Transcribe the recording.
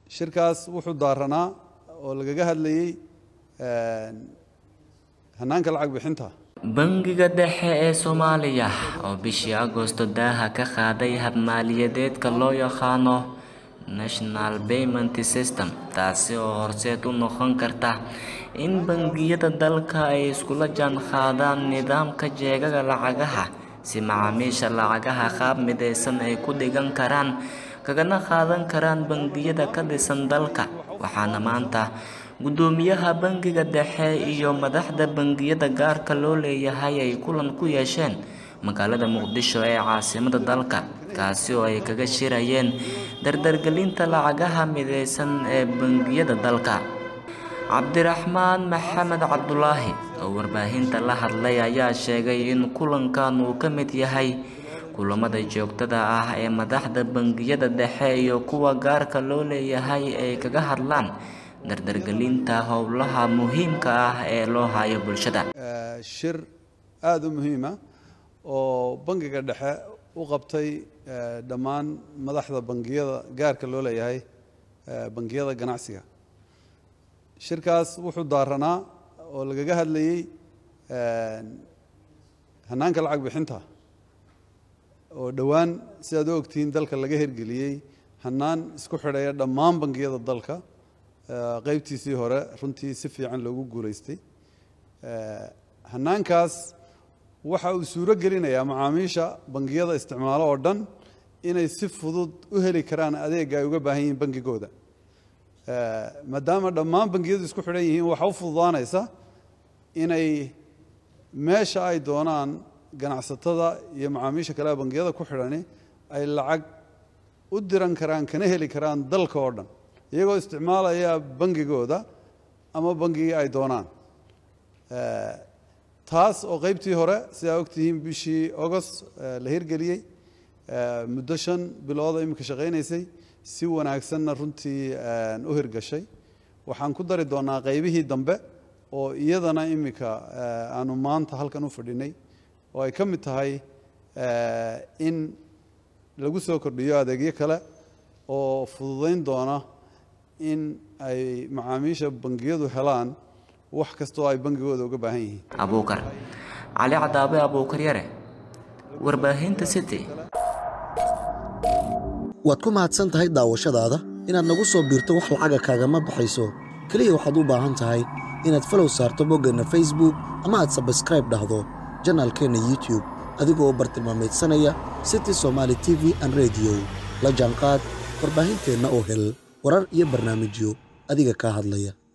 shirkaas wuxuu daaranaa oo lagaga hadlayey hannaanka lacag bixinta bangiga dhexe ee soomaaliya oo bishii agoosto daaha ka qaaday habmaaliyadeedka loo yaqaano national payment system taasi oo horseed u noqon karta in bangiyada dalka ay iskula jaan qaadaan nidaamka jeegaga lacagaha si macaamiisha lacagaha qaab midaysan ay ku dhigan karaan kagana qaadan karaan bangiyada ka dhisan dalka waxaana maanta guddoomiyaha bangiga dhexe iyo madaxda bangiyada gaarka loo leeyahay ay kulan ku yeesheen magaalada muqdisho ee caasimada dalka kaasi oo ay kaga shirayeen dardargelinta lacagaha midaysan ee bangiyada dalka cabdiraxmaan maxamed cabdulaahi oo warbaahinta la hadlay ayaa sheegay in kulankan uu ka mid yahay kulamada joogtada ah ee madaxda bangiyada dhexe iyo kuwa gaarka loo leeyahay ay kaga hadlaan dardargelinta howlaha muhiimka ah ee loo hayo bulshada shir aada u muhiima oo bangiga dhexe u qabtay dhammaan madaxda bangiyada gaarka loo leeyahay bangiyada ganacsiga shirkaas wuxuu daaranaa oo lagaga hadlayey hannaanka lacag bixinta oo dhowaan si aad u ogtihiin dalka laga hirgeliyey hannaan isku xidhaya dhammaan bangiyada dalka qaybtiisii hore runtii si fiican loogu guulaystay hannaankaas waxa uu suuro gelinayaa macaamiisha bangiyada isticmaalo oo dhan inay si fudud u heli karaan adeega ay uga baahan yihiin bangigooda maadaama dhammaan bangiyadu isku xidhan yihiin waxa u fududaanaysa inay meesha ay doonaan ganacsatada iyo macaamiisha kale bangiyada ku xidhani ay lacag u diran karaan kana heli karaan dalka oo dhan iyagoo isticmaalaya bangigooda ama bangigii ay doonaan taas oo qaybtii hore sidaa ogtihiin bishii agost la hirgeliyey muddo shan bilooda iminka shaqaynaysay si wanaagsanna runtii u hirgashay waxaan ku dari doonaa qaybihii dambe oo iyadana iminka aanu maanta halkan u fadhinay oo ay ka mid tahay in lagu soo kordhiyo adeegyo kale oo fududayn doona in ay macaamiisha bangiyadu helaan wax kasta oo ay bangigooda uga baahan yihiin abuukar cali cadaabe abuukar yare warbaahinta city waad ku mahadsan tahay daawashadaada inaad nagu soo biirto wax lacaga kaagama baxayso keliya waxaad u baahan tahay inaad falow saarto boggeenna facebook ama aad sabskraib dhahdo janaalkeenna youtube adigoo bartilmaameedsanaya city somaali t v an rediyo la jaanqaad warbaahinteenna oo hel warar iyo barnaamijyo adiga kaa hadlaya